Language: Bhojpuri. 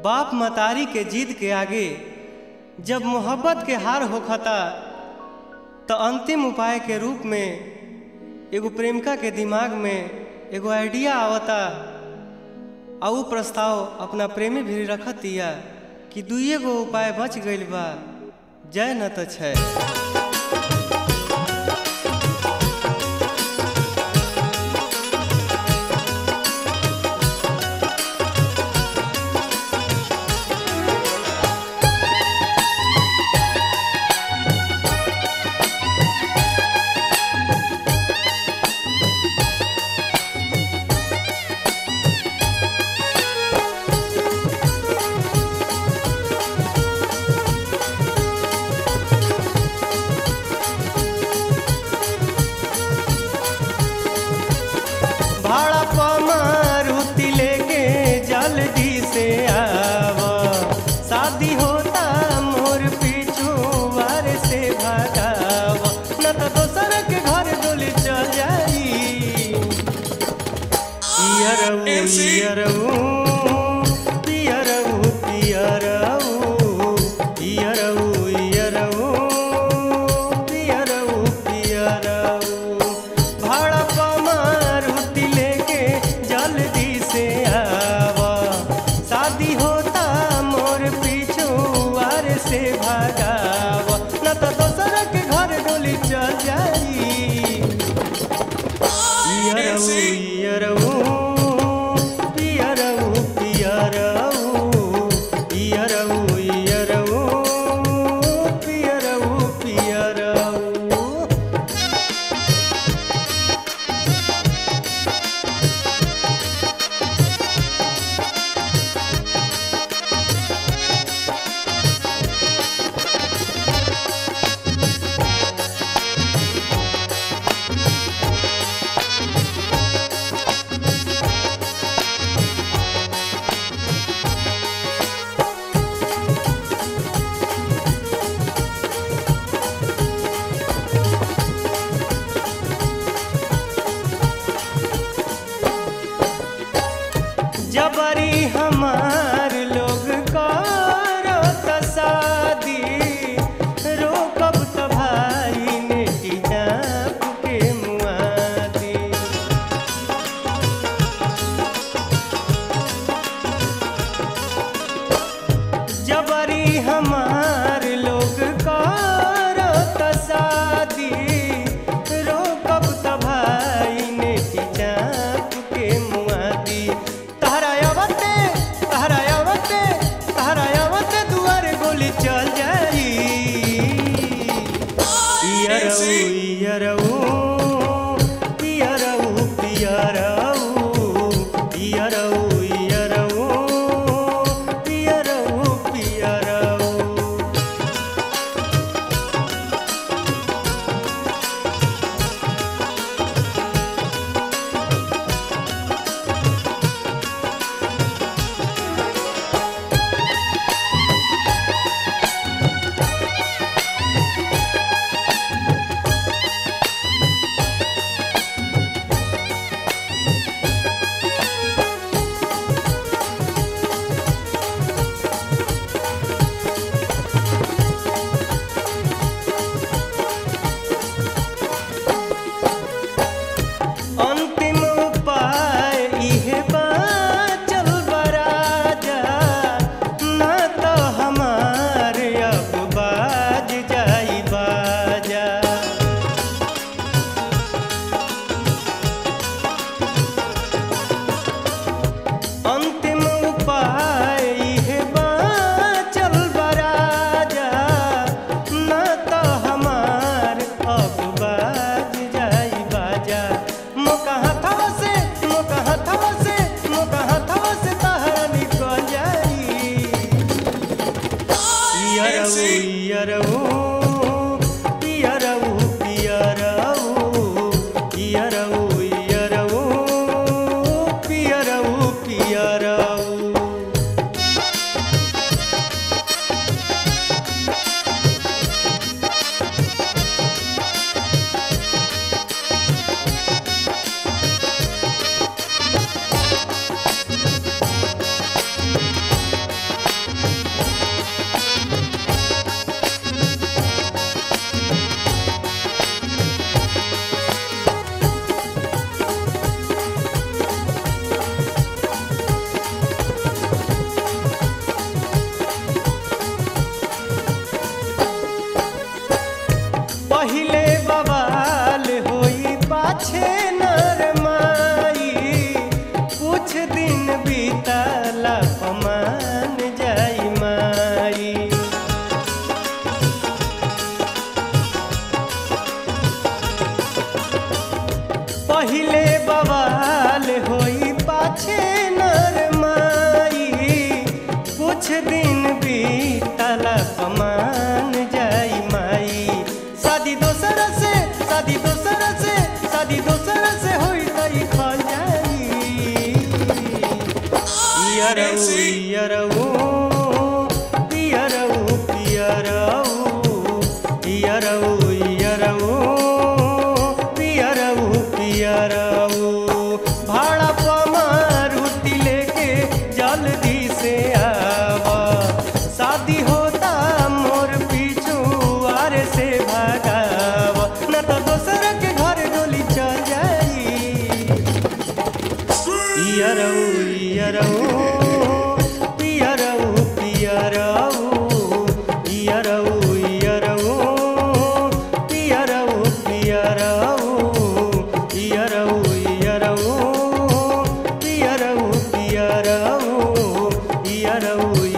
बाप मतारी के जिद के आगे जब मोहब्बत के हार होखता तो अंतिम उपाय के रूप में एगो प्रेमिका के दिमाग में एगो आइडिया आवता आ उ प्रस्ताव अपना प्रेमी भी रखत दिया कि दुइये गो उपाय बच गइल बा जय न त छै भाड़ा पमारुति लेके जल्दी से आव शादी होता मोर पीछू वार से भगाव न तो दोसर के घर डोली चल जाई इयरऊ इयरऊ पियरऊ पियरऊ इयरऊ इयरऊ पियरऊ पियरऊ भाड़ा पमारुति लेके जल्दी से आवा शादी होता मोर पीछू वार से भगाव न तो दोसर के घर डोली चल जाई इयरऊ इयरऊ पियरऊ पियरऊ इयरऊ इयरऊ पियरऊ पियरऊ जबरी हमार लोग करो त शादी रोकब त भाई ने टिजाप के मुआदी जबरी हमार लोग करो त शादी रोकब त भाई ने टिजाप के मुआदी तहरा आवते तहरा आवते तहरा आवते दुआर गोली चल जाई इयरऊ इयरऊ पियरऊ पियरऊ इयरऊ इयरऊ पियरऊ पियरऊ अंतिम उपाय इहे बाचल बराजा ना तो हमार अब बाज जाई बाजा अंतिम उपाय इहे बाचल बराजा ना तो हमार अब बाज जाई बाजा मोका हथवा से मोका हथवा से मोका हथवा से तहरा निकल जाई इयरऊ इयरऊ पियरऊ पियरऊ इयरऊ इयरऊ पियरऊ पियरऊ छे नर माई कुछ दिन बीतला कमान जाई माई शादी दोसर से शादी दोसर से शादी दोसर से होई तई खा जाई पियरऊ पियरऊ पियरऊ पियरऊ पियरऊ पियरऊ पियरऊ पियरऊ भाड़ा पमारुति लेके जल्दी से आवा शादी होता मोर पीछू आरे से भागावा न तो दोसर के घर डोली चल जाई पियरऊ पियरऊ पियरऊ पियरऊ पियरऊ पियरऊ पियरऊ पियरऊ पियरऊ पियरऊ पियरऊ पियरऊ पियरऊ